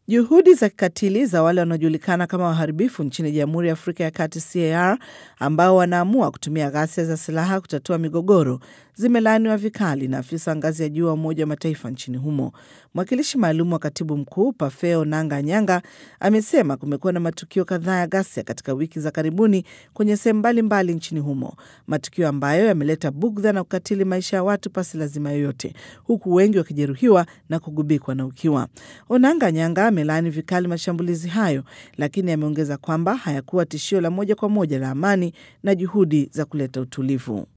Juhudi za kikatili za wale wanaojulikana kama waharibifu nchini Jamhuri ya Afrika ya Kati CAR ambao wanaamua kutumia ghasia za silaha kutatua migogoro zimelaaniwa vikali na afisa ngazi ya juu wa Umoja wa Mataifa nchini humo. Mwakilishi maalum wa katibu mkuu Pafeo Nanga Nyanga amesema kumekuwa na matukio kadhaa ya ghasia katika wiki za karibuni kwenye sehemu mbalimbali nchini humo, matukio ambayo yameleta bugdha na kukatili maisha ya watu pasi lazima yoyote, huku wengi wakijeruhiwa na kugubikwa na ukiwa. Onanga Nyanga amelaani vikali mashambulizi hayo, lakini ameongeza kwamba hayakuwa tishio la moja kwa moja la amani na juhudi za kuleta utulivu.